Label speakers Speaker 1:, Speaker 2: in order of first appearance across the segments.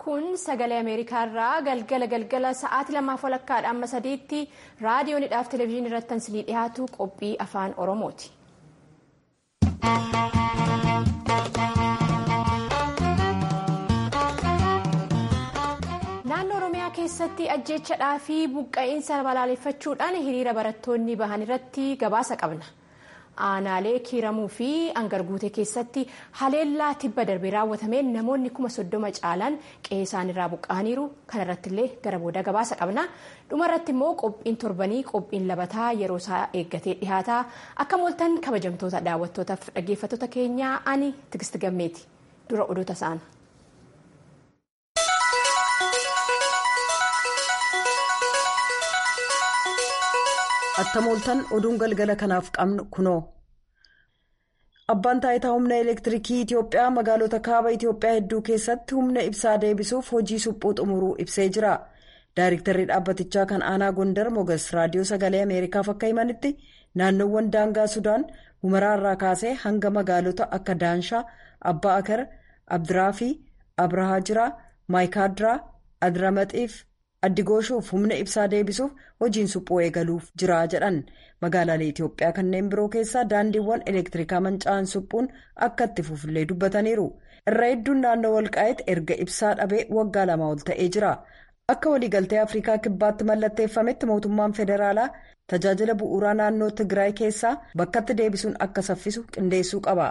Speaker 1: kun sagalee ameerikaarraa galgala galgala sa'aatii lamaaf walakkaadha amma sadiitti raadiyoonidhaaf televezyiinii irratti isinii dhiyaatu qophii afaan oromooti. naannoo oromiyaa keessatti ajjeechadhaa fi buqqa'iinsa balaaleffachuudhaan hiriira barattoonni bahan irratti gabaasa qabna. aanaalee kiiramuu fi angarguutee keessatti haleellaa tibba darbee raawwatameen namoonni kuma soddoma caalaan qe'ee isaaniirraa buqqa'aniiru kanarratti illee gara booda gabaasa qabna dhumarratti immoo qophiin torbanii qophiin labataa yeroo isaa eeggatee dhihaataa akka mooltan kabajamtoota daawwattootaaf dhaggeeffattoota keenyaa ani tigist gammeeti dura odoota isaana.
Speaker 2: attamooltan oduun galgala kanaaf qabnu kunoo. abbaan taayitaa humna elektiriikii itiyoophiyaa magaalota kaaba itiyoophiyaa hedduu keessatti humna ibsaa deebisuuf hojii suphuu xumuruu ibsee jira daayiriktarri dhaabbatichaa kan aanaa gondar mogas raadiyoo sagalee ameerikaaf akka himanitti naannoowwan daangaa sudaan humaraarraa kaasee hanga magaalota akka daanshaa abbaa akar abdiraafi abrahaa jiraa maayikaadiraa adiramaxiif. addigooshuuf humna ibsaa deebisuuf hojiin suphuu eegaluuf jira jedhan magaalaalee itiyoophiyaa kanneen biroo keessaa daandiiwwan elektirikaa manca'an suphuun akka itti fufullee dubbataniiru irra hedduun naannoo walqaa'itti erga ibsaa dhabee waggaa lama ol ta'ee jira akka waliigaltee afrikaa kibbaatti mallatteeffametti mootummaan federaalaa tajaajila bu'uuraa naannoo tigraay keessaa bakkatti deebisuun akka saffisu qindeessuu qaba.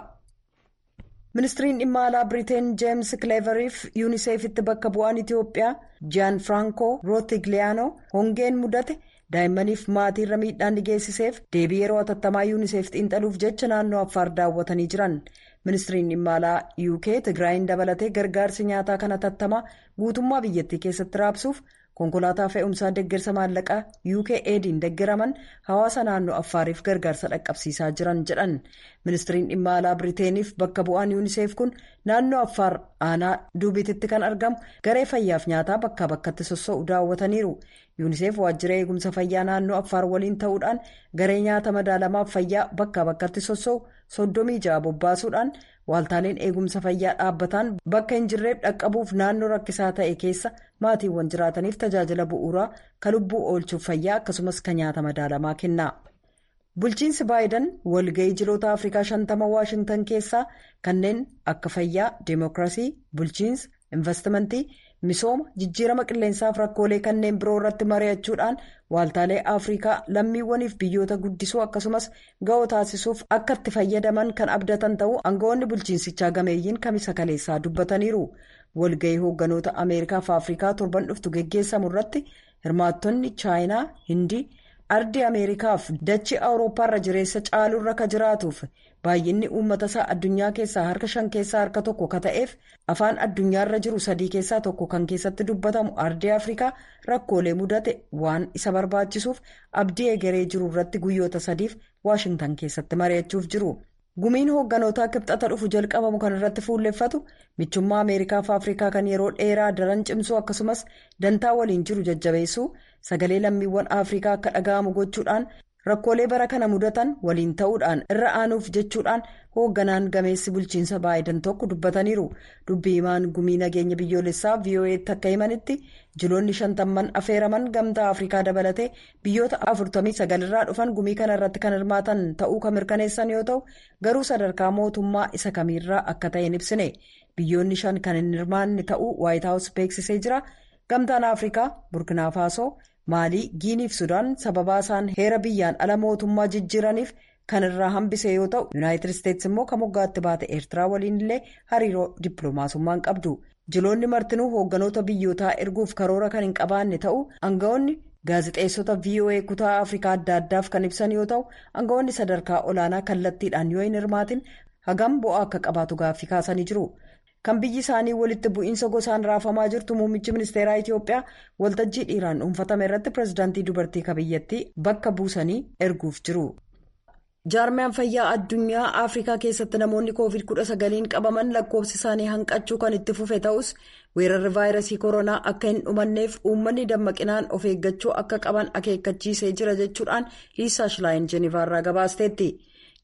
Speaker 2: ministiriin dhimma alaa biriteen jeems kileeveriif yuuniseefitti bakka bu'aan itiyoophiyaa jiyaan firankoo rootigliyaanoo hongeen mudate daa'immaniif maatiirra miidhaan ni geessiseef deebii yeroo hatattamaa yuuniseef xiinxaluuf jecha naannoo affaar daawwatanii jiran ministiriin dhimma alaa uk tigraayin dabalatee gargaarsi nyaataa kan hatattamaa guutummaa biyyattii keessatti raabsuuf konkolaataa fe'umsaa deeggarsa maallaqaa uk ediin deeggaraman hawaasa naannoo affaariif gargaarsa dhaqqabsiisaa jiran jedhan ministiriin dhimma alaa biriteeniif bakka bu'aan yuuniseef kun naannoo affaar aanaa duubititti kan argamu garee fayyaaf nyaataa bakkaa bakkatti sossoo'u daawwataniiru yuuniseef waajjira eegumsa fayyaa naannoo affaar waliin ta'uudhaan garee nyaata madaalamaaf fayyaa bakkaa bakkatti sossoo'u soddomii ja'a bobbaasuudhaan waaltaaleen eegumsa fayyaa dhaabbataan bakka hin jirreef dhaqqabuuf naannoo rakkisaa ta'e keessa maatiiwwan jiraataniif tajaajila bu'uuraa kan lubbuu oolchuuf fayyaa akkasumas kan nyaata madaalamaa kenna. bulchiinsi baayidan walga'ii jiloota afrikaa shantama waashintan keessaa kanneen akka fayyaa deemokiraasii bulchiinsa investimentii misooma jijjiirama qilleensaaf rakkoolee kanneen biroo irratti mari'achuudhaan waaltaalee afrikaa lammiiwwaniif biyyoota guddisuu akkasumas ga'oo taasisuuf akka itti fayyadaman kan abdatan ta'uu aangawoonni bulchiinsichaa gameeyyiin kamisa kaleessaa dubbataniiru walga'ii hoogganoota ameerikaa fi afrikaa torban dhuftu geggeessamu irratti hirmaattonni chaayinaa hindii. ardii ameerikaaf dachii awurooppaarra jireessa caalurra ka jiraatuuf baay'inni uummata isaa addunyaa keessaa harka shan keessaa harka tokko ka ta'eef afaan addunyaarra jiru sadii keessaa tokko kan keessatti dubbatamu ardii afrikaa rakkoolee mudate waan isa barbaachisuuf abdii egeree jiru irratti guyyoota sadiif waashintan keessatti mari'achuuf jiru. gumiin hoogganoota kibxata dhufu jalqabamu kan irratti fuulleffatu michummaa ameerikaa fi afrikaa kan yeroo dheeraa daran cimsuu akkasumas dantaa waliin jiru jajjabeessuu sagalee lammiiwwan afrikaa akka dhaga'amu gochuudhaan rakkoolee bara kana mudatan waliin ta'uudhaan irra aanuuf jechuudhaan hoogganaan gameessi bulchiinsa baayidan tokko dubbataniiru dubbii himaan gumii nageenya biyyoolessaa vo'eetti akka himanitti jiloonni shantamman affeeraman gamtaa afrikaa dabalatee biyyoota afurtamii sagalirraa dhufan gumii kana irratti kan hirmaatan ta'uu kan mirkaneessan yoo ta'u garuu sadarkaa mootummaa isa kamiirraa akka ta'e hin ibsine biyyoonni shan kan hin hirmaanne ta'uu waayitaawus beeksisee jira gamtaan afrikaa burkinaa faasoo maalii giiniif sudaan sababaa isaan heera biyyaan ala mootummaa jijjiiraniif kan irraa hambise yoo ta'u yuunaayitid isteetsi immoo kan moggaatti baate eertiraa waliin illee hariiroo dippiloomaasummaan qabdu jiloonni martinuu hoogganoota biyyootaa erguuf karoora kan hin qabaanne ta'uu aangawoonni gaazixeessota voa kutaa afrikaa adda addaaf kan ibsan yoo ta'u aangawoonni sadarkaa olaanaa kallattiidhaan yoo hin hirmaatin hagam bu'aa akka qabaatu gaaffii kaasanii jiru. kan biyyi isaanii walitti bu'iinsa gosaan raafamaa jirtu muummichi ministeeraa itiyoophiyaa waltajjii dhiiraan dhuunfatame irratti pirezidaantii dubartii kabiyyattii bakka buusanii erguuf jiru. jaarmiyaan fayyaa addunyaa afrikaa keessatti namoonni koovid 19 qabaman lakkoofsi isaanii hanqachuu kan itti fufe ta'us weerarri vaayirasii koronaa akka hin dhumanneef uummanni dammaqinaan of eeggachuu akka qaban akeekkachiisee jira jechuudhaan liisaa shilaayin jenivaarraa gabaasteetti.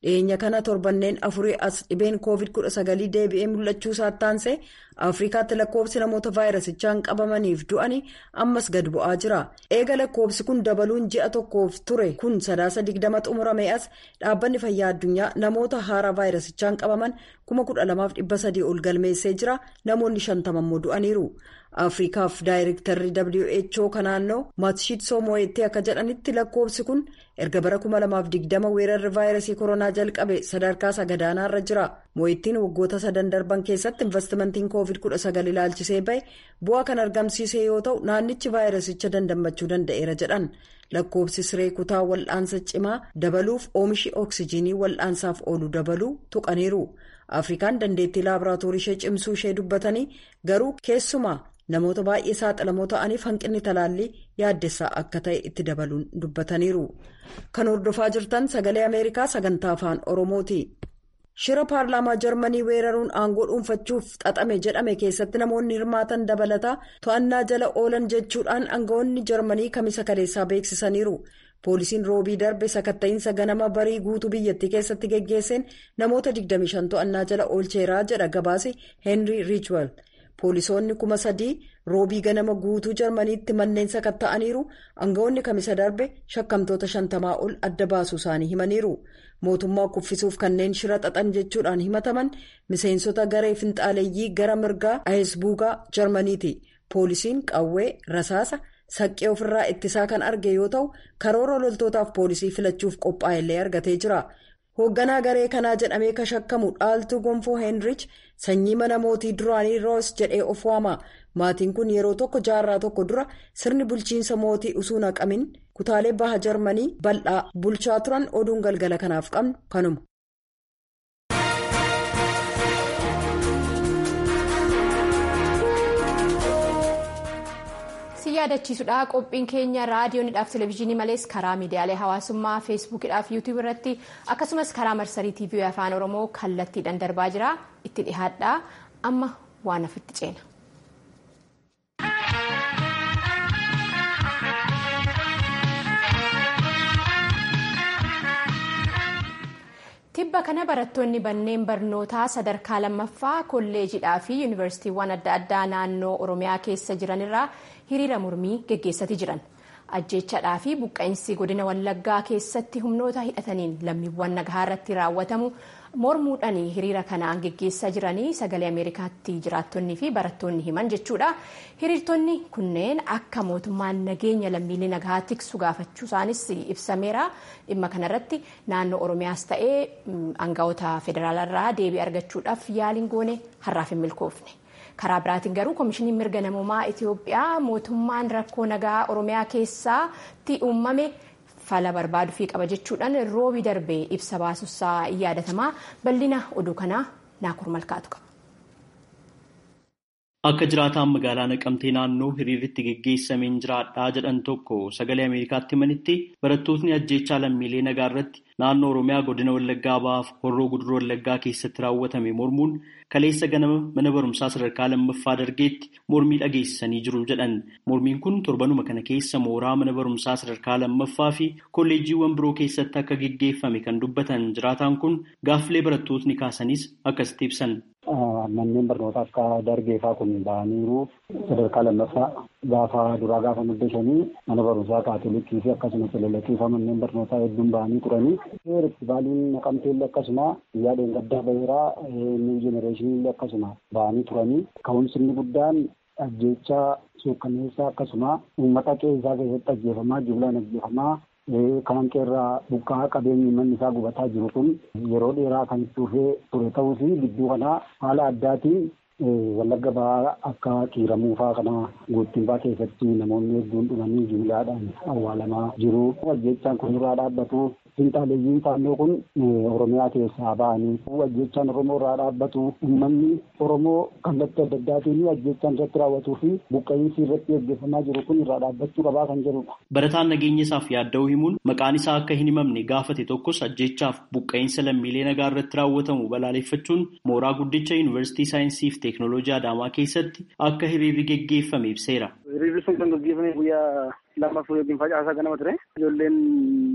Speaker 2: dhiyeenya kana torbanneen afurii as dhibeen koovid kudha sagalii deebi'ee mul'achuu saattaansee afrikaatti lakkoofsi namoota vaayirasichaan qabamaniif du'anii ammas gad bu'aa jira eega lakkoofsi kun dabaluun ji'a tokkoof ture kun sadaasa digdama xumurame as dhaabbanni fayyaa addunyaa namoota haaraa vaayirasichaan qabaman kuma kudha lamaaf dhibba sadii ol galmeessee jira namoonni shantama immoo du'aniiru. afrikaaf daayirektarri who kan naannoo maatshiitsoo moo'etti akka jedhanitti lakkoofsi kun erga bara 2020 weerarri vaayirasii koronaa jalqabe sadarkaa sagadaanaarra jira moo'ettiin waggoota sadan darban keessatti investimentiin koovid 19 ilaalchisee bahe bu'aa kan argamsiise yoo ta'u naannichi vaayirasicha dandammachuu danda'eera jedhan lakkoofsi siree kutaa wal'aansa cimaa dabaluuf oomishi oksijiinii wal'aansaaf oolu dabaluu tuqaniiru afrikaan dandeettii laaboraatoorii ishee cimsuu ishee dubbatanii garuu keessumaa. namoota baay'ee saaxilamoo ta'aniif hanqinni talaallii yaaddessaa akka ta'e itti dabaluun dubbataniiru kan hordofaa jirtan sagalee ameerikaa sagantaa afaan oromooti shira paarlaamaa jarmanii weeraruun aangoo dhuunfachuuf xaxame jedhame keessatti namoonni hirmaatan dabalataa to'annaa jala oolan jechuudhaan aangawoonni jarmanii kamisa kaleessaa beeksisaniiru poolisiin roobii darbe sakatta'iinsa ganama barii guutuu biyyattii keessatti geggeesseen namoota 25 to'annaa jala oolcheeraa jedha gabaase heenrii riichwel. poolisoonni kuma sadii roobii ganama guutuu jarmaniitti manneen sakatta'aniiru aangawoonni kamisa darbe shakkamtoota shantamaa ol adda baasuu isaanii himaniiru mootummaa kuffisuuf kanneen shira xaxan jechuudhaan himataman miseensota garee finxaaleeyyii gara mirgaa ayesbuugaa jarmaniiti poolisiin qawwee rasaasa saqqee ofirraa ittisaa kan arge yoo ta'u karoora loltootaaf poolisii filachuuf qophaa'ellee argatee jira. hoogganaa garee kanaa jedhamee ka shakkamu dhaaltuu gonfoo heenrich sanyii mana mootii duraanii roos jedhee of waama maatiin kun yeroo tokko jaarraa tokko dura sirni bulchiinsa mootii usuu naqamin kutaalee baha jarmanii bal'aa bulchaa turan oduun galgala kanaaf qabnu kanuma.
Speaker 1: yaadachiisudha qophiin keenya raadiyoonidhaaf televezyiinii malees karaa miidiyaalee hawaasummaa feesbuukidhaaf yuutuub irratti akkasumas karaa marsarii tiivii afaan oromoo kallattiidhaan darbaa jira itti dhihaadhaa amma waan ofitti ceena. tibba kana barattoonni manneen barnootaa sadarkaa lammaffaa kolleejidhaa fi yuunivarsiitiiwwan adda addaa naannoo oromiyaa keessa jiranirraa hiriira mormii geggeessati jiran ajjeechadhaa fi buqqa'insi godina wallaggaa keessatti humnoota hidhataniin lammiiwwan nagaa irratti raawwatamu mormuudhaan hiriira kanaan geggeessaa jiranii sagalee ameerikaatti jiraattonnii fi barattoonni himan jechuudha hiriirtonni kunneen akka mootummaan nageenya lammiilee nagaa tiksu gaafachuu isaanis ibsameera dhimma kanarratti naannoo oromiyaas ta'ee aangawoota federaalarraa deebii argachuudhaaf yaaliin goone har'aaf hin milkoofne. karaa biraatiin garuu koomishiniin mirga namummaa itiyoophiyaa mootummaan rakkoo nagaa oromiyaa keessatti uumame fala barbaaduu qaba jechuudhaan roobii darbee ibsa baasuusaa yaadatamaa bal'ina oduu kanaa naakur malkaatu qaba.
Speaker 3: Akka jiraataan magaalaa naqamtee naannoo hiriirritti geggeessameen jiraadhaa jedhan tokko sagalee Ameerikaatti himanitti barattootni ajjeechaa lammiilee nagaa irratti naannoo Oromiyaa godina Wallaggaa ba'aaf horroo guduruu Wallaggaa keessatti raawwatame mormuun kaleessa ganama mana barumsaa sadarkaa lammaffaa dargeetti mormii dhageessisanii jiru jedhan. Mormiin kun torbanuma kana keessa mooraa mana barumsaa sadarkaa lammaffaa fi kolleejjiiwwan biroo keessatti akka geggeeffame kan dubbatan jiraataan kun gaaffilee barattootni kaasanis akkasitti ibsan.
Speaker 4: Manneen barnootaa akka dargeefaa kun ba'aniiru sadarkaa lammaffaa gaafa duraa gaafa muddashanii mana barumsaa kaatolikii fi akkasumas lalaqiifaa manneen barnootaa hedduun ba'anii turanii. Riftibaalii naqamteellee akkasuma guyyaa dheengaddaa baheeraa niw jenereeshiniillee akkasuma ba'anii turanii. Ka'umsi inni guddaan ajjeechaa suukkanneessaa akkasuma uummata qeessaa keessatti ajjeefamaa jumlaan ajjeefamaa kan qeerraa buqqaa qabeenyi manni isaa gubataa jiru kun yeroo dheeraa kan dhufee ture ta'uu fi gidduu kanaa haala addaatiin wallagga ba'aa akka kiiramuufaa kana guuttiinfaa keessatti namoonni hedduun dhumanii jumlaadhaan awwaalamaa jiru. Ajjeechaan kun irraa dhaabbatu finxaaleeyyiin faannoo kun oromiyaa keessaa ba'anii ajjeechaan oromoo irraa dhaabbatu uummanni oromoo kallattii adda addaatiin ajjeechaan irratti raawwatuu fi buqqa'iinsi irratti gaggeeffamaa jiru kun irraa dhaabbachuu qabaa kan jedhudha.
Speaker 3: Barataan nageenya isaaf yaadda'uu himuun maqaan isaa akka hin himamne gaafate tokkos ajjeechaaf buqqa'iinsa lammiilee nagaa irratti raawwatamu balaaleffachuun mooraa guddicha yuunivarsiitii saayinsii fi teeknooloojii Adaamaa keessatti akka hiriirri geggeeffame ibseera.
Speaker 5: Hiriirri sun kan gaggeeffame guyyaa lammaffaa yookiin facaasaa ganama ture. Ijoolleen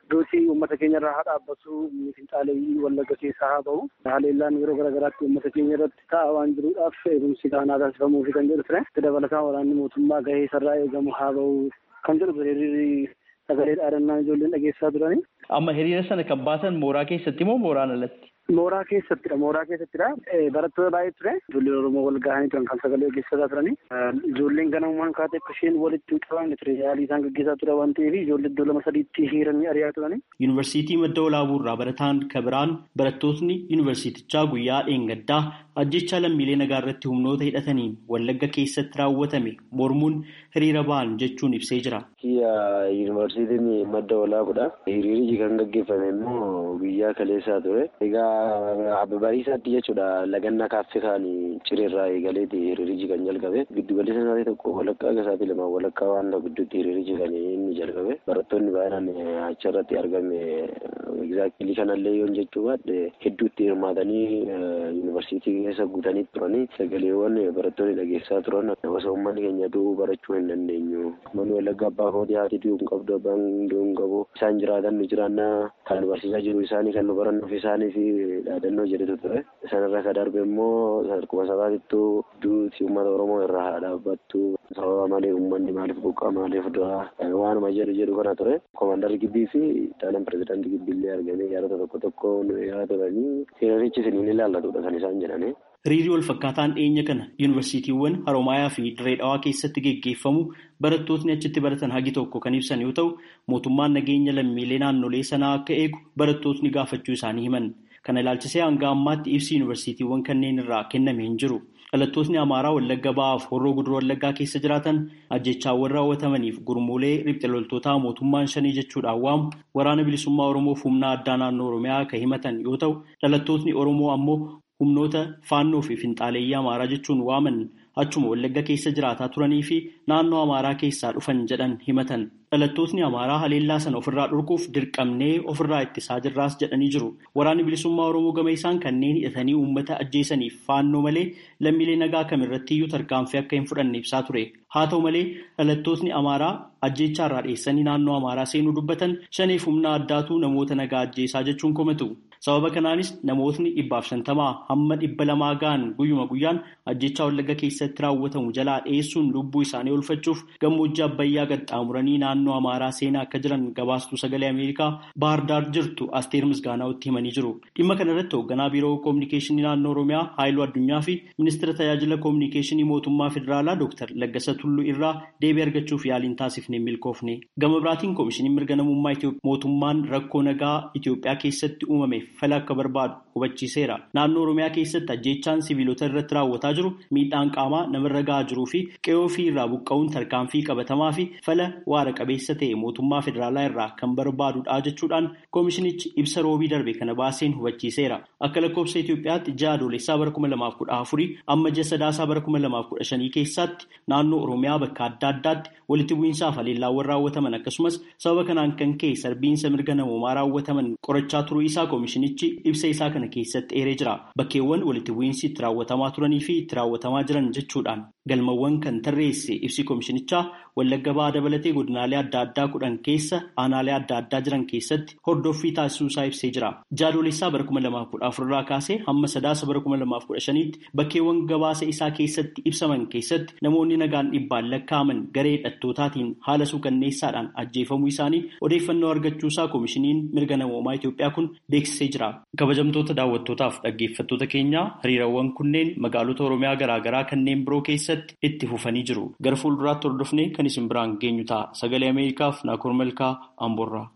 Speaker 4: duutii uummata keenya irraa haa dhaabbatu finxaaleeyyii wallagga keessaa haa bahu haleellaan yeroo garaagaraatti uummata keenya irratti ta'a waan jiruudhaaf eegumsi taanaa taasifamuufi kan jedhu ture dabalataan waraanni mootummaa gahee isarraa eegamu haa bahu kan jedhu hiriirri sagalee dhaadannaa ijoolleen dhageessaa turani.
Speaker 3: Amma hiriira sana kan baasan mooraa keessatti moo mooraan alatti?
Speaker 4: Mooraa keessattidha. Mooraa keessattidha. Barattoota baay'ee ture. Ijoolleen Oromoo wal gahanii turan kan sagalee dhageessisaa turani. Ijoolleen ganamumaan kaatee akka isheen walitti hin qabamne ture. Yaalii isaan gaggeessaa ture waan ta'eef ijoollee iddoo lama sadiitti hiiranii ari'aa turani.
Speaker 3: Yuunivarsiitii Madda Walaabuu irraa barataan kabiraan barattootni yuunivarsiitichaa guyyaa dheengaddaa ajjecha lammiilee nagaa irratti humnoota hidhataniin wallagga keessatti raawwatame mormuun hiriira ba'an jechuun ibsee jira.
Speaker 5: Yuunivarsiitiin Madda Walaabuudha. Hiriirichi kan gaggeeffame immoo guyyaa kaleessaa ture. Egaa bariisaatti jechuudha lagannaa kaaffee kaanii cireerraa eegaleeti hiriirichi kan jalqabe. Giddugalli sanaatii tokko walakkaa gasaati lama walakkaa waan ta'u gidduutti hiriirichi kan inni jalqabe. Barattoonni baay'inaan achirratti argame egzaaktilii kanallee yoon jechuu baadhe hedduutti hirmaatanii yuunivarsiitii keessa guutanii turanii sagaleewwan barattoonni dhageessaa turan osoo uummanni keenya du'uu barachuu hin dandeenyu. Manni wallagga abbaa kootii haati du'uu hin qabdu abbaan du'uu hin qabu. Isaan jiraatan nu jiraannaa kan barsiisaa jiru isaanii kan nu barannuuf isaanii fi dhaadannoo jedhetu ture. Sanarra ka darbe immoo akkuma sabaatittuu duuti uummata Oromoo irraa haa dhaabbattu. Sababa malee uummanni maaliif buqqaa maaliif du'aa waanuma jedhu jedhu kana ture. Koomandarri gibbii fi dhaanaan pirezidaantii gibbiillee argamee yaadota tokko tokko yaa turanii hiriirichi siniin ilaallatudha kan isaan jedhani.
Speaker 3: Hiriirri wal fakkaataan dhiyeenya kana yuunivarsiitiiwwan Haroomayaa fi Dirree Dhawaa keessatti geggeeffamu barattootni achitti baratan hagi tokko kan ibsan yoo ta'u mootummaan nageenya lammiilee naannolee sanaa akka eegu barattootni gaafachuu isaanii himan. Kana ilaalchisee hanga ammaatti ibsi yuunivarsiitiiwwan kanneen irraa kenname hin jiru. Dhalattootni Amaaraa Wallagga Ba'aaf Horroo Guduroo Wallaggaa keessa jiraatan ajjechaawwan raawwatamaniif gurmuulee riphxe loltootaa mootummaan shanii jechuudhaan waamu waraana bilisummaa Oromoof humna addaa naannoo Oromiyaa kan himatan yoo ta'u dhalattootni Oromoo ammoo humnoota faannoo fi finxaaleeyyii Amaaraa jechuun waaman achuma Wallagga keessa jiraataa turanii fi naannoo Amaaraa keessaa dhufan jedhan himatan. Dhalattootni Amaaraa haleellaa sana ofirraa dhorkuuf dirqamnee ofirraa ittisaa jirraas jedhanii jiru. Waraanni bilisummaa Oromoo gama isaan kanneen hidhatanii uummata ajjeesaniif faannoo malee lammiilee nagaa kamirrattiyyuu tarkaanfii akka hin fudhanne ibsaa ture. Haa ta'u malee dhalattootni Amaaraa ajjeechaarraa dheessanii naannoo Amaaraa seenuu dubbatan shaneef humna addaatu namoota nagaa ajjeesaa jechuun komatu. Sababa kanaanis namootni dhibbaaf shantamaa hamma dhibba lamaa ga'an guyyuma guyyaan ajjechaa wallagga keessatti raawwatamu jalaa dhiyeessuun lubbuu isaanii oolfachuuf gammoojjii abbayyaa qaxxaamuranii naannoo amaaraa seenaa akka jiran gabaastuu sagalee ameerikaa baardaar jirtu asteer misgaanaa'utti himanii jiru. Dhimma kana irratti hoogganaa biiroo koominikeeshinii naannoo oromiyaa haayiluu addunyaa fi ministeera tajaajila koominikeeshinii mootummaa federaalaa dooktar Laggasa Tulluu irraa deebii argachuuf yaaliin taasifnee milkoofne. Gama biraatiin koomishiniin mirga namummaa mootummaan rakkoo nagaa Itoophiyaa keessatti uumame fala akka barbaadu hubachiiseera. Naannoo Oromiyaa keessatti ajjeechaan siviilota irratti raawwataa jiru miidhaan qaamaa namarra gahaa jiruu fi qe'oo ofii irraa buqqa'uun tarkaanfii qabatamaa fi fala waara qabeessa ta'e mootummaa federaalaa irraa kan barbaadudha jechuudhaan koomishinichi ibsa roobii darbe kana baaseen hubachiiseera. Akka lakkoofsa Itoophiyaatti ji'a adoolessaa bara kuma lamaaf kudha afurii amma ji'a sadaasaa bara kuma lamaaf kudha shanii keessatti naannoo Oromiyaa bakka adda addaatti walitti bu'iinsaaf haleellaawwan raawwataman akkasumas sababa kanaan kan ka'e sarbiinsa mirga namoomaa raawwataman qorachaa turuu isaa koomishinichi ibsa isaa kana keessatti eeree jira. Bakkeewwan walitti bu'iinsi itti raawwatamaa turanii fi itti raawwatamaa jiran jechuudhaan galmawwan kan tarreesse ibsi koomishinichaa wallagga ba'aa dabalatee godinaalee adda addaa kudhan keessa aanaalee adda addaa jiran keessatti hordoffii taasisuu isaa ibsee jira. Jaadoolessaa bara kuma lamaaf kudha afurraa kaasee hamma sadaasa bara kuma lamaaf kudha shaniitti bakkeewwan gabaasa isaa keessatti ibsaman keessatti namoonni nagaan dhibbaan lakkaa'aman garee hidhattootaatiin haala suukanneessaadhaan ajjeefamuu isaanii odeeffannoo argachuusaa koomishiniin mirga namoomaa Itoophiyaa kun beeksisee jira. Kabajamtoota daawwattootaaf dhaggeeffattoota keenyaa hiriirawwan kunneen magaalota Oromiyaa garaagaraa kanneen biroo keessatti itti fufanii jiru. Gara fuulduraatti hordofnee kan isin biraan geenyu ta'a. Sagalee Ameerikaaf Naakoor Malkaa Amboorraa.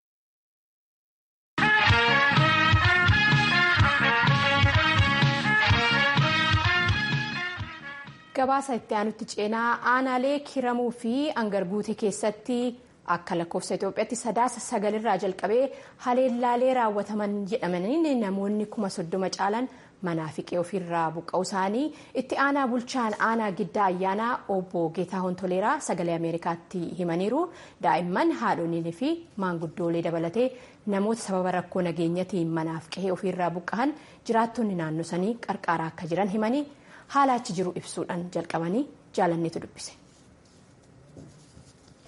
Speaker 1: Gabaasa itti aanutti ceenaa aanaalee kiramuu fi angarguute keessatti akka lakkoofsa Itoophiyaatti sadaasa sagalirraa jalqabee haleellaalee raawwataman jedhamaniin namoonni kuma soddoma caalan manaa fi qe'ee ofiirraa buqqa'uu isaanii itti aanaa bulchaan aanaa giddaa ayyaanaa obbo Geetaahuun Toleeraa sagalee Ameerikaatti himaniiru. Daa'imman haadholiinii fi maanguddoolee dabalatee namoota sababa rakkoo nageenyatiin manaaf qe'ee ofiirraa buqqa'an jiraattonni naannoo sanii qarqaaraa akka jiran himanii haala achi jiru ibsuudhaan jalqabanii jaalanneetu dubbise.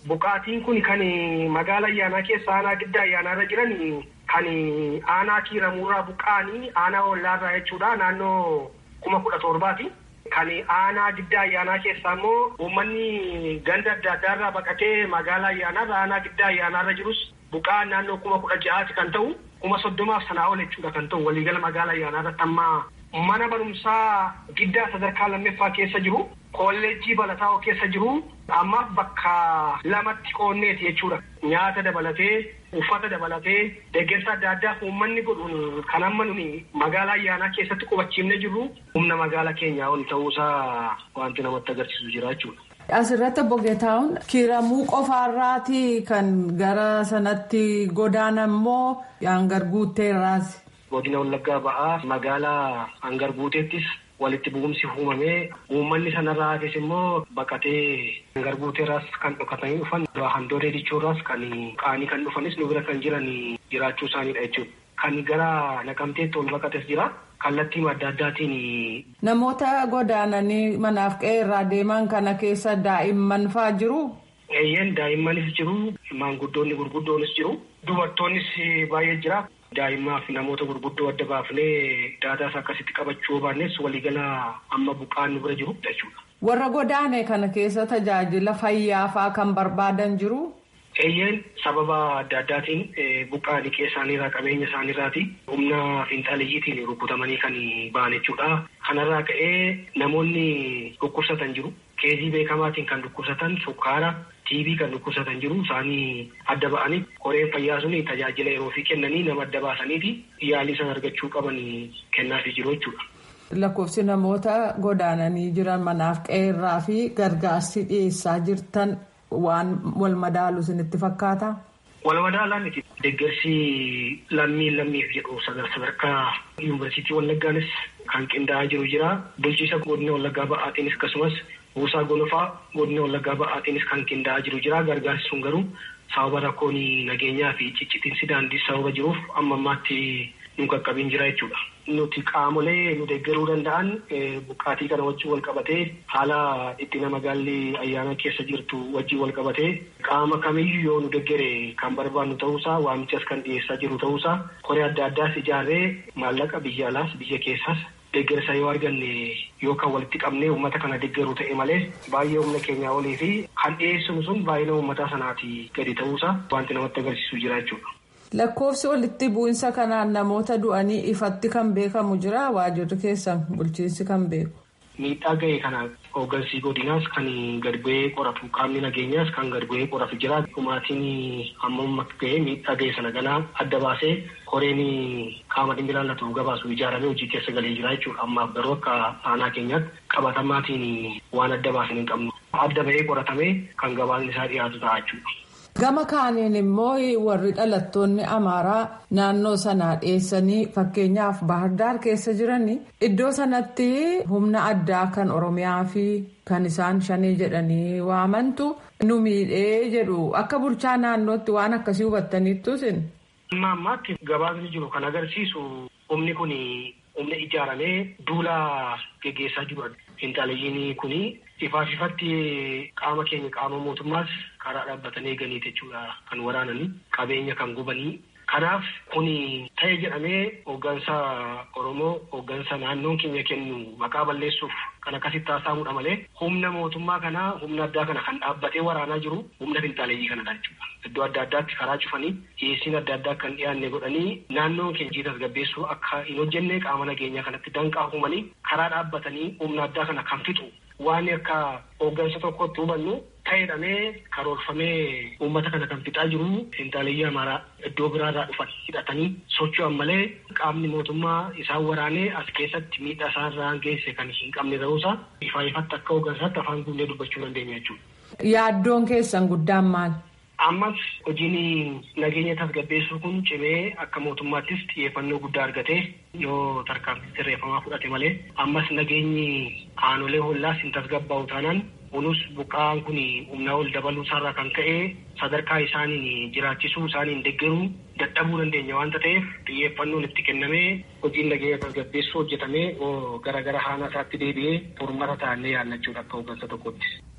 Speaker 6: Buqqaatiin kun kan magaala ayyaanaa keessa aanaa giddaa ayyaanaarra jiran kan aanaa kiiramuurraa buqqa'anii aanaa ollaarraa jechuudha naannoo kuma kudha torbaati. Kan aanaa giddaa ayyaanaa keessaa immoo uummanni ganda adda addaarraa baqatee magaala ayyaanaarra aanaa giddaa ayyaanaarra jirus buqqa'an naannoo kuma kudha ja'aati kan ta'u kuma soddomaaf sanaa ol jechuudha kan ta'u waliigala magaala ayyaanaarratti amma mana barumsaa giddaa sadarkaa lammaffaa keessa jiru kolleejjii balataa keessa jiru ammaaf bakka lamatti qoonneeti jechuudha nyaata dabalatee uffata dabalatee deeggarsa adda addaa uummanni godhuun kan amma nuni magaalaa ayyaanaa keessatti qubachiifne jirru humna magaalaa keenyaa ol ta'uusaa wanti namatti agarsiisu jira jechuudha.
Speaker 7: Asirratti obbo Geetahuun kiiramuu qofaarraati kan gara sanatti godaanan immoo hangar guutteerraati.
Speaker 6: Godina Wallaggaa ba'aa magaalaa hangar guuteettis walitti bu'umsi uumamee uummanni sanarraa hafes immoo baqatee hangar guuteerraas kan dhokatanii dhufan handoodee dichoorraas kan qaanii kan dhufanis nu bira kan jiran jiraachuu isaaniidha jechuudha. Kan gara naqamteetti ol baqates jira. Kallattii adda addaatiin.
Speaker 7: Namoota godaananii manaaf qe'ee irraa deeman kana keessa daa'imman fa'aa jiru.
Speaker 6: Eeyyeen daa'immanis jiru maanguddoonni gurguddoonis jiru dubartoonnis baay'ee jira. Daa'immaa fi namoota gurguddoo adda baafnee daataas akkasitti qabachuu baannes waliigala amma buqqaan nu bira jiru jechuudha.
Speaker 7: Warra godaane kana keessa tajaajila fayyaa fa'aa kan barbaadan jiru.
Speaker 6: Eeyyeen sababa adda addaatiin buqqaa liqee isaaniirraa qabeenya isaaniirraati humna fiinxaaliyiitiin rukutamanii kan ba'an jechuudha. Kanarraa ka'ee namoonni dhukkubsatan jiru. Keezii beekamaatiin kan dhukkubsatan sukkaara tiibii kan dhukkubsatan jiru isaanii adda ba'anii koreen fayyaa sun tajaajila yeroo fi kennanii nama adda baasaniiti yaalii san argachuu qaban kennaafii jiru jechuudha.
Speaker 7: Lakkoofsi namoota godaananii jiran manaaf qe'ee fi gargaarsi dhiyeessaa jirtan. Waan wal madaalu isinitti fakkaata?
Speaker 6: Wal madaalaa miti. Deeggarsi lammii lammiif jedhu sadarkaa yuunivarsiitii Wallaggaanis kan qindaa'aa jiru jira. Bulchiisa godina Wallaggaa ba'aatiinis akkasumas buusaa gonofaa godina Wallaggaa ba'aatiinis kan qindaa'aa jiru jira. Gargaarsi sun garuu sababa rakkoon nageenyaa fi ciccitiinsi daandii sababa jiruuf amma ammaatti nu qaqqabiin jira jechuudha. Nuti qaamolee nu deeggaruu danda'an buqqaatii kana wajjin wal qabatee haala dhiphinna magaalli ayyaana keessa jirtu wajjin wal qabatee qaama kamiyyuu yoo nu deeggare kan barbaannu ta'uusaa waamichas kan dhiyeessaa jiru ta'uusaa koree adda addaas ijaarree maallaqa biyya alaas biyya keessaas deeggarsa yoo arganne yoo kan walitti qabnee uummata kana deeggaru ta'e malee baay'ee humna keenyaa olii fi kan dhiyeessinu sun baay'ina uummataa sanaati gadi ta'uusaa wanti namatti agarsiisu jira jechuudha.
Speaker 7: Lakkoofsi walitti bu'insa kanaan namoota du'anii ifatti kan beekamu jira waajirri keessan bulchiinsi kan beeku.
Speaker 6: Miidhaa ga'e kana hooggansi godinaas kan gad bu'ee qoratu qaamni nageenyaas kan gad bu'ee qoratu jira. Dhumaatiin hammam ga'e miidhaa ga'e sana ganaa adda baasee koreen qaama dhimmi ilaallatu gabaasu ijaaramee hojii keessa galee jira jechuudha. Ammaaf garuu akka aanaa keenyaatti qabatamaatiin waan adda baasan hin qabnu. Adda ba'ee qoratamee kan gabaasni isaa dhiyaatu ta'a jechuudha.
Speaker 7: Gama kaaniin immoo warri dhalattoonni Amaaraa naannoo sanaa dhiyeessanii fakkeenyaaf Baahirdaar keessa jiran iddoo sanatti humna addaa kan Oromiyaa fi kan isaan shanii jedhanii waamantu nu miidhee jedhu akka bulchaa naannootti waan akkasii hubattaniittu isin.
Speaker 6: Amma ammaatti gabaasni jiru kan agarsiisu humni kun humna ijaaramee duula geggeessaa jiru. Finxaaleeyyiin kun ifaaf ifatti qaama keenya qaama mootummaas karaa dhaabbatanii eeganiit jechuudha kan waraananii qabeenya kan gubanii. Kanaaf kun ta'e jedhamee hooggansa Oromoo hooggansa naannoon keenya kennu maqaa balleessuuf kan akkasitti taasifamudha malee humna mootummaa kanaa humna addaa kana kan dhaabbatee waraanaa jiru humna finxaaleeyyii kanadha jechuudha. Iddoo adda addaatti karaa cufanii dhiyeessiin adda addaa kan dhiyaanne godhanii naannoon keenya tasgabbeessuu akka hin hojjenne qaama nageenyaa kanatti danqaa uumanii karaa dhaabbatanii humna addaa kana kan fixu waan akka hooggansa tokkotti hubannu ta'edhamee karoorfamee uummata kana kan fixaa jiru finxaaleeyyii amaaraa iddoo biraarraa dhufan hidhatanii socho'an malee qaamni mootummaa isaan waraanee as keessatti miidhaa isaarraa geesse kan hin qabne ta'uusaa ifaa ifatti akka hooggansaatti afaan guunnee dubbachuu dandeenya jechuudha.
Speaker 7: Yaaddoon keessan guddaan maal?
Speaker 6: Ammas hojiin nageenya tasgabbeessuu kun cimee akka mootummaattis xiyyeeffannoo guddaa argatee yoo tarkaanfii sirreeffamaa fudhate malee ammas nageenyi aanolee hollaas hin tasgabbaa'u taanaan kunis buqqaan kun humnaa ol dabaluu isaarraa kan ka'e sadarkaa isaaniin jiraachisuu isaaniin deeggaruu dadhabuu dandeenya waanta ta'eef xiyyeeffannoon itti kennamee hojiin nageenya tasgabbeessuu hojjetamee gara gara haana isaatti deebi'ee furmaata taa'anii yaallachuudha akka hooggansa tokkotti.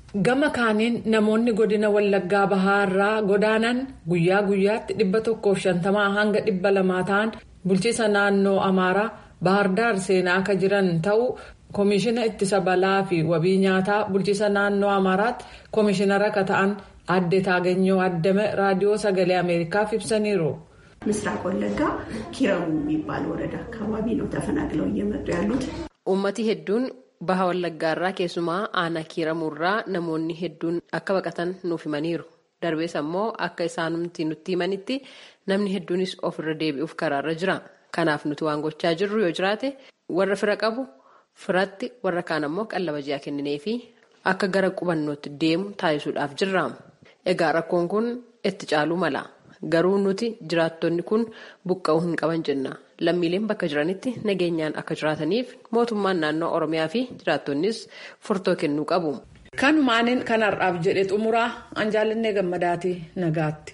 Speaker 7: Gama kaaniin namoonni godina Wallaggaa Bahaarraa godaanan guyyaa guyyaatti dhibba tokkoof shantamaa hanga dhibba lamaa ta'an bulchiisa naannoo Amaaraa Bahardaar seenaa akka jiran ta'uu koomishina ittisa balaa fi wabii nyaataa bulchiisa naannoo Amaaraatti koomishinara akka ta'an adde Taaganyoo Addame raadiyoo sagalee Ameerikaaf ibsaniiru.
Speaker 8: ምስራቅ ወለጋ ኪረሙ የሚባል ወረዳ አካባቢ ነው ተፈናቅለው እየመጡ ያሉት።
Speaker 9: Uummati hedduun baha wallaggaarraa keessumaa aanaa kiiramuurraa namoonni hedduun akka baqatan nuuf himaniiru. Darbees ammoo akka isaanumti nutti himanitti namni hedduunis ofirra deebi'uuf karaarra jira. Kanaaf nuti waan gochaa jirru yoo jiraate warra fira qabu firatti warra kaan ammoo qallaba ji'a kenninee fi akka gara qubannootti deemu taasisuudhaaf jirra. Egaa rakkoon kun itti caaluu mala. Garuu nuti jiraattonni kun buqqa'uu hin qaban jenna. Lammiileen bakka jiranitti nageenyaan akka jiraataniif mootummaan naannoo Oromiyaa fi jiraattonnis furtoo kennuu qabu.
Speaker 7: Kanumaaniin kan har'aaf jedhe xumuraa anjaalannee gammadaati nagaatti.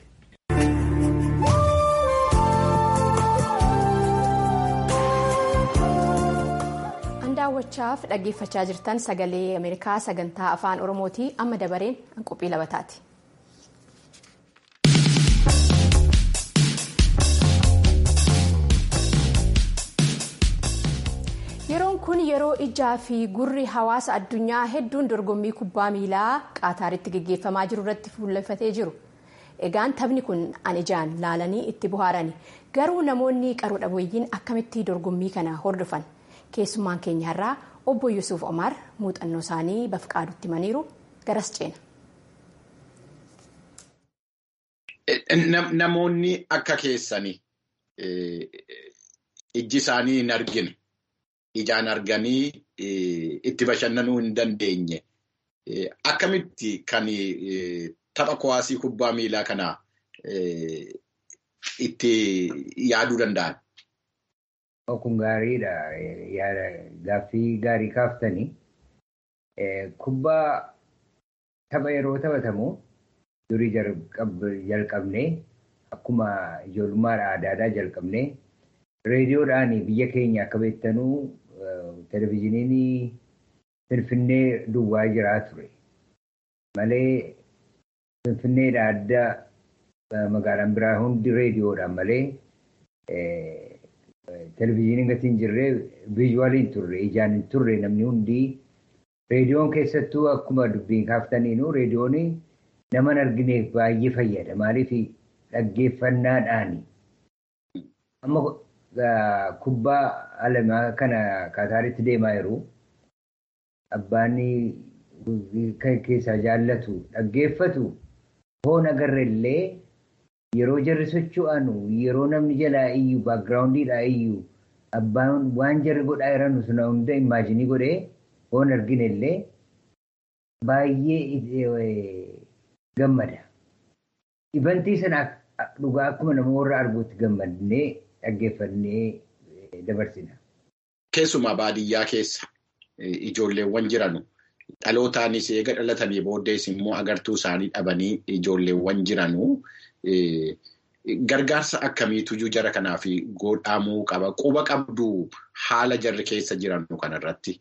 Speaker 1: daawwachaaf dhaggeeffachaa jirtan sagalee ameerikaa sagantaa afaan oromooti amma dabareen qophii labataati. yeroon kun yeroo ijaa fi gurri hawaasa addunyaa hedduun dorgommii kubbaa miilaa qaataaritti gaggeeffamaa jiru irratti fuulleffatee jiru. egaan taphni kun an ijaan laalanii itti bohaarani garuu namoonni qaroo dhabeeyyiin akkamitti dorgommii kana hordofan. keessummaan keenya irraa obbo Yusuuf Omar muuxannoo isaanii bafqaadutti himaniiru garas ceena.
Speaker 10: Namoonni akka keessanii ijji isaanii hin argine ijaan arganii itti bashannanuu hin dandeenye akkamitti kan tapha kuwaasii kubbaa miilaa kana itti yaaduu danda'an?
Speaker 11: Kun gaariidha. Gaaffii gaarii kaaftanii. Kubbaa tapha yeroo taphatamu durii jalqabnee akkuma ijoollummaadha aadaadhaa jalqabnee reediyoodhaan biyya keenya akka beektanuu televizyiiniin Finfinnee duwwaa jiraa ture. Malee Finfinneedha adda magaalaan biraa hundi reediyoodhaan malee televizyiiniin gatii hin jirre viizuwaaliin turre ijaan hin turre namni hundi reediyoon keessattuu akkuma dubbiin kaaftaniinu reediyoon nama hin argineef baay'ee fayyada maaliif dhaggeeffannaadhaani. Amma kubbaa alamaa kana kaataaritti deemaa jiru abbaan keessaa jaallatu dhaggeeffatu foon agarrellee yeroo jarri socho'anu yeroo namni jalaa iyyu baakgiraawundiidhaa iyyu abbaan waan jarri godhaa jiran suna hunda imaajinii godhee foon arginellee baay'ee gammada. Ibantii sana dhugaa akkuma nama warra arguutti gammadnee dhaggeeffannee dabarsina.
Speaker 10: Keessumaa baadiyyaa keessa ijoolleewwan jiranu dhalootaanis eega dhalatanii booddees immoo agartuu isaanii dhabanii ijoolleewwan jiranu gargaarsa akkamiitu jara kanaaf godhamuu qaba. Quba qabdu haala jarri keessa jiranu kanarratti.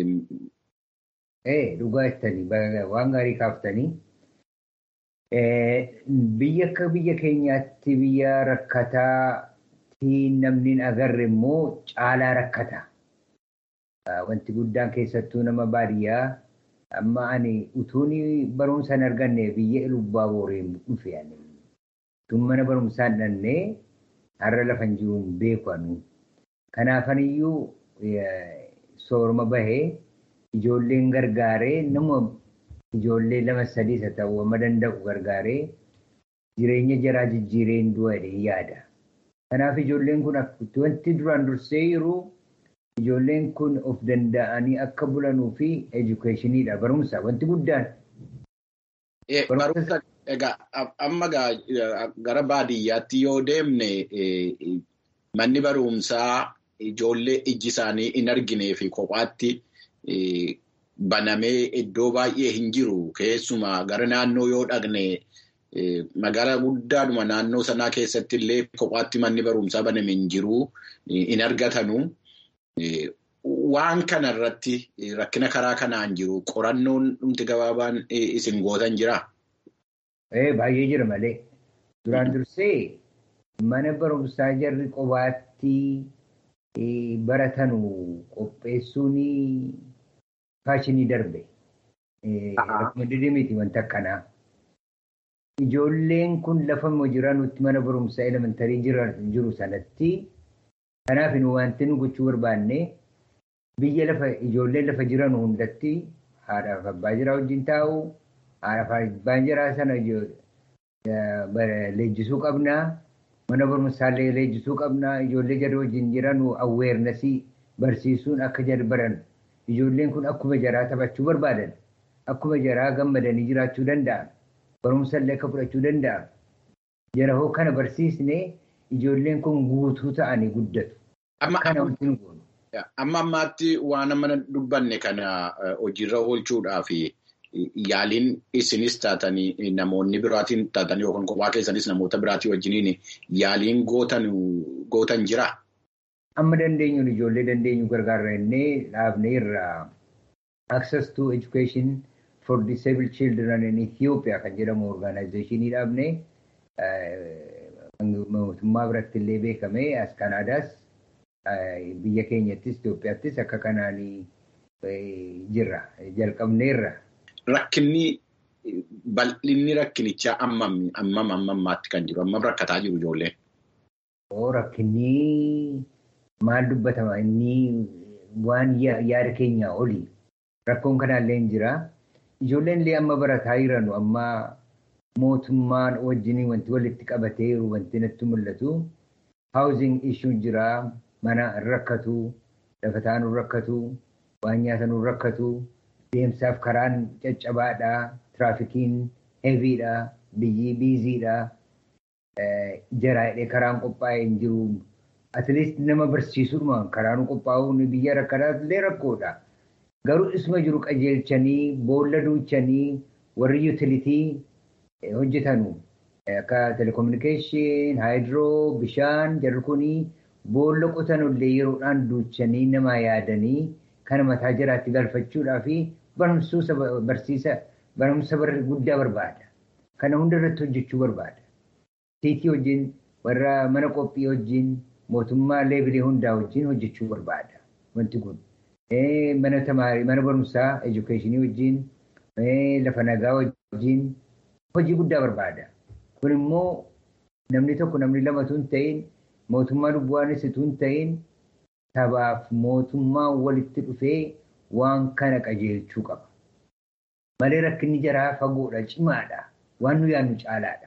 Speaker 11: Dhugaa jettanii waan gaarii kaaftanii biyya akka biyya keenyaatti biyya rakkataa namni agarre immoo caalaa rakkata. Wanti guddaan keessattuu nama baadiyyaa amma ani utuun barumsa hin arganne biyya lubbaa booreen dhufe tun mana barumsaa hin dhannee har'a lafan jiruun beeku anu. Kanaafaniyyuu sooroma bahee ijoolleen gargaaree nama ijoollee lama sadii isa ta'uu amma danda'u gargaaree jireenya jaraa jijjiireen du'a yaada. Kanaaf ijoolleen kun wanti duraan dursee jiru ijoolleen kun of danda'anii akka bulanuu fi edukeeshiniidha barumsa wanti guddaan.
Speaker 10: Barumsa egaa amma gara baadiyyaatti yoo deemne manni barumsaa ijoollee ijji isaanii hin arginee fi kophaatti banamee iddoo baay'ee hin jiru keessumaa gara naannoo yoo dhaqne. Magaalaa guddaadhuma naannoo sanaa keessatti illee kophaatti manni barumsaa baname hin jiru hin argatanu. waan kana irratti rakkina karaa kanaan jiru qorannoon dhumti gabaabaan isin gootan jiraa?
Speaker 11: Baay'ee jira malee. Duraan dursee mana barumsaa jarri qobaatti baratanu qopheessuun faashinii darbe. Rakkoon miti wanta akkanaa. Ijoolleen kun lafa jiranutti mana barumsaa elementarii jiru sanatti kanaaf wanti nu gochuu barbaanne biyya lafa ijoolleen lafa jiran hundatti haadhaaf abbaa jiraa wajjin taa'u haadhaaf abbaan jiraa sana leenjisuu qabnaa mana barumsaallee leenjisuu qabnaa ijoollee jara wajjin jiran awweernasii barsiisuun akka jara baran ijoolleen kun akkuma jaraa taphachuu barbaadan akkuma jaraa gammadanii jiraachuu danda'an. barumsallee akka fudhachuu danda'an jara hoo kana barsiisne ijoolleen kun guutuu ta'anii guddatu.
Speaker 10: Amma ammaatti waan amma dubbanne kana hojiirra oolchuudhaaf yaaliin isinis taatanii namoonni biraatiin taatanii yookaan kophaa keessanis namoota biraatii wajjiniin yaaliin gootan jira.
Speaker 11: Amma dandeenyuun ijoollee dandeenyu gargaarra innee dhaabnee irraa access to education. for disabled children in Ethiopia kan jedhamu organizationii dhaabne mootummaa biratti illee beekame as Kanaadaas biyya keenyattis Itoophiyaattis akka kanaanii jirra jalqabneerra.
Speaker 10: Rakkinni bal'inni rakkinichaa ammam ammam ammammaatti kan jiru ammam rakkataa jiru ijoolleen.
Speaker 11: Oo rakkinni maal dubbatama inni waan yaada keenyaa oli rakkoon kanaallee hin jira. Ijoolleen illee amma barataa jiranu amma mootummaan wajjin wanti walitti qabatee wanti natti mul'atu housing issue jira mana rakkatu lafa taa'an rakkatu waan nyaatan rakkatu deemsaaf karaan caccabaadha tiraafikiin heeviidha biyyi biiziidha jaraa hidhee karaan qophaa'ee hin jiru atleast nama barsiisuudhuma karaan qophaa'uun biyya rakkataas illee rakkoodha. Garuu isuma jiru qajeelchanii boolla duuchanii warri yuutilitii hojjetanu akka telekominikeeshin, haayidroo, bishaan jarri kunii boolla qotanullee yeroodhaan duuchanii namaa yaadanii kana mataa jiraatti galfachuudhaa fi barumsa barsiisa barumsa guddaa barbaada. Kana hunda irratti hojjechuu barbaada. Tiitii wajjin warra mana qophii wajjin mootummaa leebilee hundaa wajjin hojjechuu barbaada. Wanti kun. mana tamaarii mana barumsaa edukeeshinii wajjin lafa nagaa wajjin hojii guddaa barbaada. Kun immoo namni tokko namni lamatu hin ta'in mootummaa lubbuwaanis utuu hin ta'in sabaaf mootummaa walitti dhufee waan kana qajeelchuu qaba. Malee rakkinni jaraa fagoodha cimaadha waan nu yaadnu caalaadha.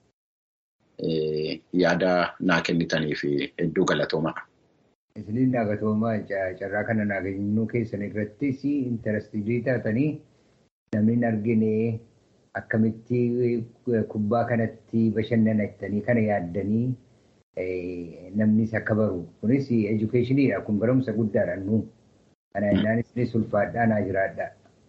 Speaker 10: Yaada naa kennitaniif hedduu galatoomaa.
Speaker 11: Isiniin naagatoomaa carraa kana naagannoo keessan irrattis intarastii taatanii namni hin argine akkamitti kubbaa kanatti bashannanattanii kana yaaddanii namnis akka baru kunis edukeeshiniidha kun barumsa guddaadha nu kana innaan isinis ulfaadhaa naa jiraadha.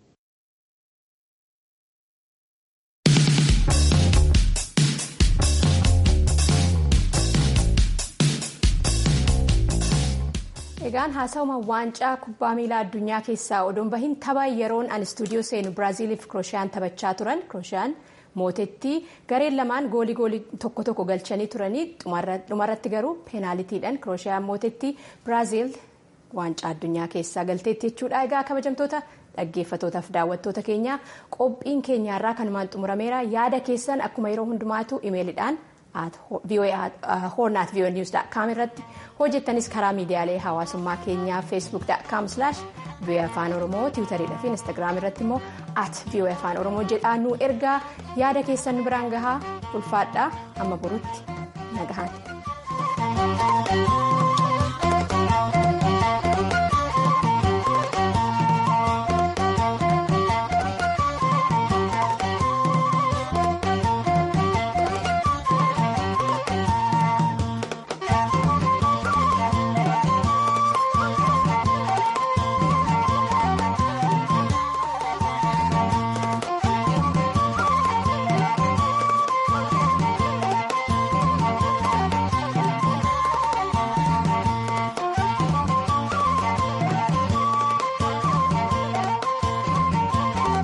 Speaker 1: Egaan haasawuma waancaa kubbaa miilaa addunyaa keessaa odoon bahin tapha yeroon an istuudiyoo seenu Biraaziliif Kirooshiyaan taphachaa turan. Kirooshiyaan mootetti gareen lamaan goolii goolii tokko tokko galchanii turanii dhumarratti garuu peenaalitiidhaan Kirooshiyaan mootetti Biraazil waancaa addunyaa keessaa galteetti jechuudha. Egaa kabajamtoota dhaggeeffatootaaf daawwattoota keenya qophiin keenyaarraa kanumaan xumurameera yaada keessan akkuma yeroo hundumaatu imeelidhaan hornaat vii'oo niwus.com irratti hojjettanis karaa miidiyaalee hawaasummaa keenyaa feesbuuk.com slash vii'oo afaan oromoo tiwutariidha fi instaagiraam irratti immoo at vii'oo afaan oromoo jedhaa nu ergaa yaada keessan biraan gahaa ulfaadhaa amma borutti nagahaan.